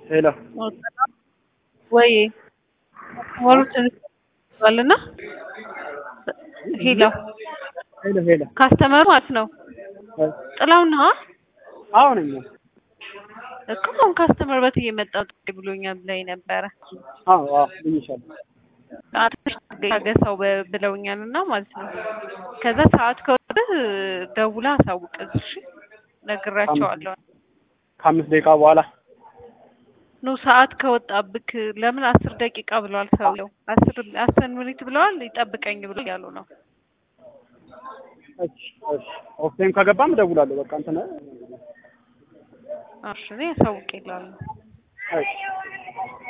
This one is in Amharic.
ሄሎ ወይ ወሩት ባልና ሄሎ ሄሎ ሄሎ ካስተመሩ ማለት ነው ጥላውና አሁን እኛ እኮ አሁን ካስተመር በት እየመጣ ብሎኛል ብላኝ ነበረ። አዎ አዎ ብዬሻለሁ። አትሽ ታገሰው በ- ብለውኛል እና ማለት ነው። ከዛ ሰዓት ከወጥህ ደውላ አሳውቅ እሺ ነግራቸዋለሁ። ከአምስት ደቂቃ በኋላ ኑ ሰዓት ከወጣብክ ለምን አስር ደቂቃ ብለዋል ሰውየው። አስር አስር ሚኒት ብለዋል ይጠብቀኝ ብሎ ያሉ ነው። እሺ እሺ ኦፍ ታይም ከገባም እደውላለሁ። በቃ እንትን እሺ እኔ አሳውቅ ይላሉ። እሺ